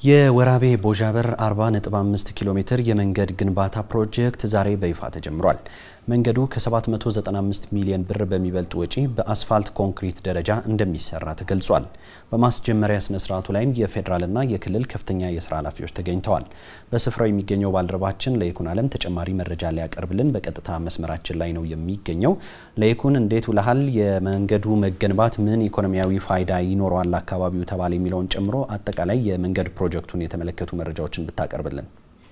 የወራቤ ቦዣበር 40.5 ኪሎ ሜትር የመንገድ ግንባታ ፕሮጀክት ዛሬ በይፋ ተጀምሯል። መንገዱ ከ795 ሚሊዮን ብር በሚበልጥ ወጪ በአስፋልት ኮንክሪት ደረጃ እንደሚሰራ ተገልጿል። በማስጀመሪያ ስነ ስርዓቱ ላይም የፌዴራልና የክልል ከፍተኛ የስራ ኃላፊዎች ተገኝተዋል። በስፍራው የሚገኘው ባልደረባችን ለይኩን አለም ተጨማሪ መረጃ ሊያቀርብልን በቀጥታ መስመራችን ላይ ነው የሚገኘው። ለይኩን እንዴት ውለሃል? የመንገዱ መገንባት ምን ኢኮኖሚያዊ ፋይዳ ይኖረዋል አካባቢው ተባለ የሚለውን ጨምሮ አጠቃላይ የመንገድ ፕሮጀክቱን የተመለከቱ መረጃዎችን ብታቀርብልን።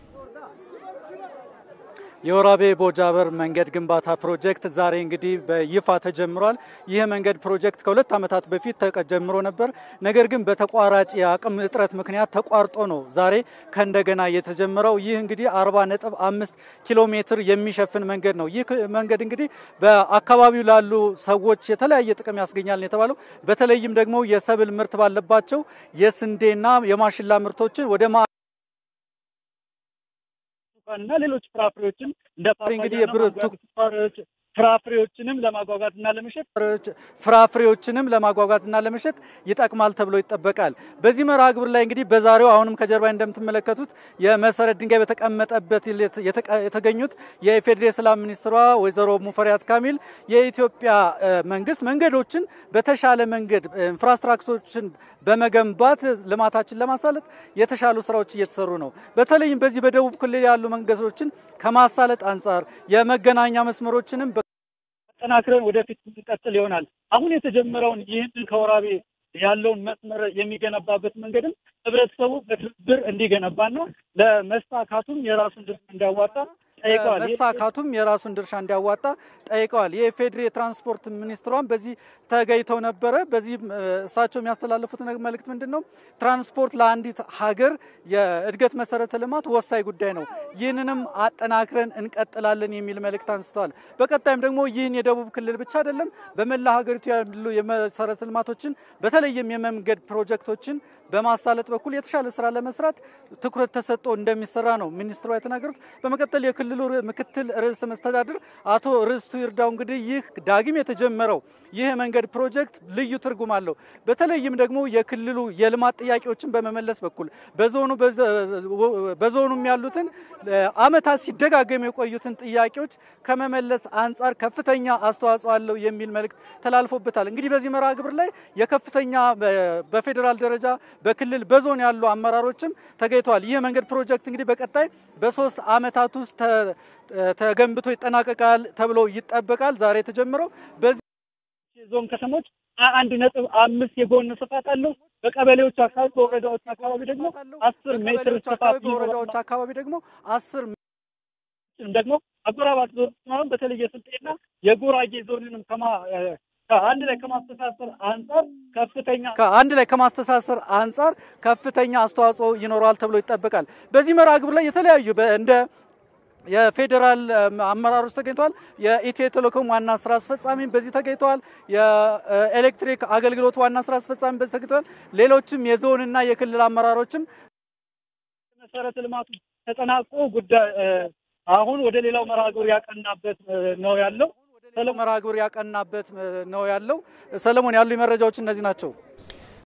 የወራቤ ቦጃበር መንገድ ግንባታ ፕሮጀክት ዛሬ እንግዲህ በይፋ ተጀምሯል። ይህ መንገድ ፕሮጀክት ከሁለት ዓመታት በፊት ተጀምሮ ነበር። ነገር ግን በተቋራጭ የአቅም እጥረት ምክንያት ተቋርጦ ነው ዛሬ ከእንደገና የተጀመረው። ይህ እንግዲህ 40 ነጥብ አምስት ኪሎ ሜትር የሚሸፍን መንገድ ነው። ይህ መንገድ እንግዲህ በአካባቢው ላሉ ሰዎች የተለያየ ጥቅም ያስገኛል የተባለው በተለይም ደግሞ የሰብል ምርት ባለባቸው የስንዴና የማሽላ ምርቶችን ወደ እና ሌሎች ፍራፍሬዎችን እንደ እንግዲህ ፍራፍሬዎችንም ለማጓጓዝና ለመሸጥ ፍራፍሬዎችንም ለማጓጓዝና ለመሸጥ ይጠቅማል ተብሎ ይጠበቃል። በዚህ መርሃ ግብር ላይ እንግዲህ በዛሬው አሁንም ከጀርባ እንደምትመለከቱት የመሰረት ድንጋይ በተቀመጠበት የተገኙት የኢፌዴሪ የሰላም ሚኒስትሯ ወይዘሮ ሙፈሪያት ካሚል የኢትዮጵያ መንግስት መንገዶችን በተሻለ መንገድ ኢንፍራስትራክቸሮችን በመገንባት ልማታችን ለማሳለጥ የተሻሉ ስራዎች እየተሰሩ ነው። በተለይም በዚህ በደቡብ ክልል ያሉ መንገዶችን ከማሳለጥ አንጻር የመገናኛ መስመሮችንም አጠናክረን ወደፊት እንቀጥል ይሆናል። አሁን የተጀመረውን ይህንን ከወራቤ ያለውን መስመር የሚገነባበት መንገድም ህብረተሰቡ በትብብር እንዲገነባና ለመሳካቱም የራሱን ድርሻ እንዲያዋጣ ጠይቀዋል። መሳካቱም የራሱን ድርሻ እንዲያዋጣ ጠይቀዋል። የኢፌዴሪ የትራንስፖርት ሚኒስትሯን በዚህ ተገኝተው ነበረ። በዚህ እሳቸው የሚያስተላልፉት መልእክት ምንድን ነው? ትራንስፖርት ለአንዲት ሀገር የእድገት መሰረተ ልማት ወሳኝ ጉዳይ ነው። ይህንንም አጠናክረን እንቀጥላለን የሚል መልእክት አንስተዋል። በቀጣይም ደግሞ ይህን የደቡብ ክልል ብቻ አይደለም በመላ ሀገሪቱ ያሉ የመሰረተ ልማቶችን በተለይም የመንገድ ፕሮጀክቶችን በማሳለጥ በኩል የተሻለ ስራ ለመስራት ትኩረት ተሰጥቶ እንደሚሰራ ነው ሚኒስትሯ የተናገሩት። በመቀጠል የክልሉ ምክትል ርዕሰ መስተዳድር አቶ ርስቱ ይርዳው እንግዲህ ይህ ዳግም የተጀመረው ይህ የመንገድ ፕሮጀክት ልዩ ትርጉም አለው። በተለይም ደግሞ የክልሉ የልማት ጥያቄዎችን በመመለስ በኩል በዞኑ በዞኑም ያሉትን አመታት ሲደጋገሙ የቆዩትን ጥያቄዎች ከመመለስ አንጻር ከፍተኛ አስተዋጽኦ አለው የሚል መልእክት ተላልፎበታል። እንግዲህ በዚህ መርሃ ግብር ላይ የከፍተኛ በፌዴራል ደረጃ በክልል በዞን ያሉ አመራሮችም ተገኝተዋል። ይህ መንገድ ፕሮጀክት እንግዲህ በቀጣይ በሶስት አመታት ውስጥ ተገንብቶ ይጠናቀቃል ተብሎ ይጠበቃል። ዛሬ የተጀመረው በዚህ ዞን ከተሞች አንድ ነጥብ አምስት የጎን ስፋት አለው። በቀበሌዎች አካባቢ በወረዳዎች አካባቢ ደግሞ አስር ሜትር ስፋት በወረዳዎች አካባቢ ደግሞ አስር ደግሞ አጎራባች ዞን በተለይ የስልጤና የጉራጌ ዞንንም ከማ ከአንድ ላይ ከማስተሳሰር አንጻር ከፍተኛ ከአንድ ላይ ከማስተሳሰር አንጻር ከፍተኛ አስተዋጽኦ ይኖረዋል ተብሎ ይጠበቃል። በዚህ መርሃ ግብር ላይ የተለያዩ እንደ የፌዴራል አመራሮች ተገኝተዋል። የኢትዮ ቴሌኮም ዋና ስራ አስፈጻሚ በዚህ ተገኝተዋል። የኤሌክትሪክ አገልግሎት ዋና ስራ አስፈጻሚ በዚህ ተገኝተዋል። ሌሎችም የዞንና የክልል አመራሮችም መሰረተ ልማቱ ተጠናቆ ጉዳይ አሁን ወደ ሌላው መርሃ ግብር ያቀናበት ነው ያለው መርሃ ግብር ያቀናበት ነው ያለው። ሰለሞን ያሉ መረጃዎች እነዚህ ናቸው።